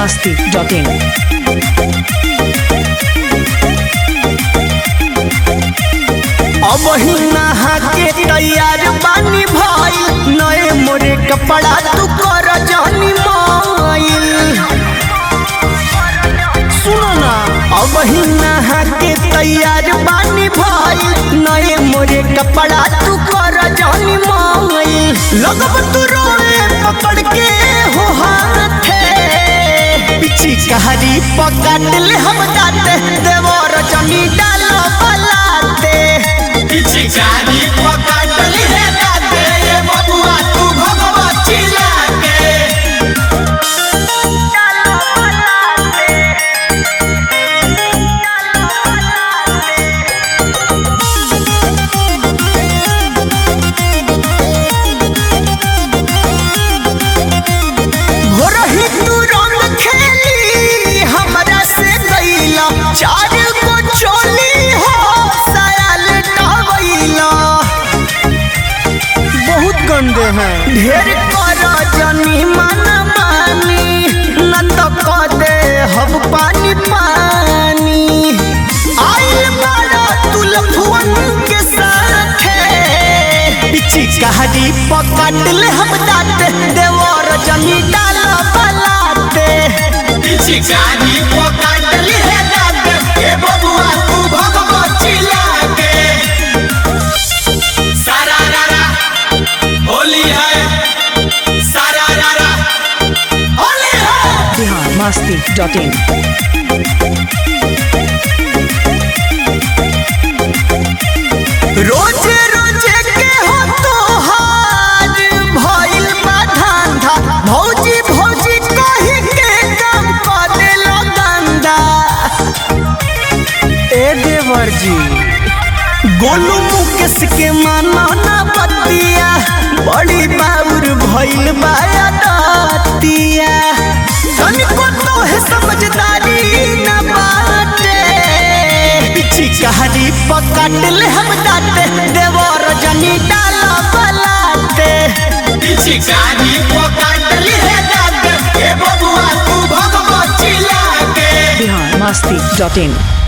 masti.in. अब ही नहा के तैयार बानी भइल नए मोरे कपड़ा तू कर जानी माइल सुनो ना अब ही नहा के तैयार बानी भइल नए मोरे कपड़ा तू कर जानी माइल लगब तू रोए पकड़ के हो हाथे पिछी कहारी पकड़ ले हम दाते देवर जनी डालो बलाते पिचकारी पकड़ ली है दाते ये बबुआ तू भगवा चिल्ला के भोरही तू रंग खेली हमरा से गईला चार को चोली हो सायल टवैला बहुत गंदे हैं ढेर कर जनी मन मानी न तो क दे हम पानी पानी आइल बड़ा तुलफुअन के साथे पिची कहानी पकड़ ले हम दाते देवर जमी डाल बलाते पिचकारी पकड़ ली है दाते ये बबुआ तू भगवा चिल्ला के सारा रारा होली है सारा रारा होली है Bihar masti.in. रोजे रोजे के हो तोहार भइल बा धंधा भौजी भौजी कही के काम करे गंदा ए देवर जी गोलू मुकेश के माना ना बतिया बड़ी बाउर भइल बा दतिया तनिको तो है समझदारी न बाटे पिछी कहानी पकड़ ले हम दाते देवर जनी डाल बलाते पिचकारी पकड़ ली है दाते ये बबुआ तू भगवा चिल्ला के Bihar masti.in.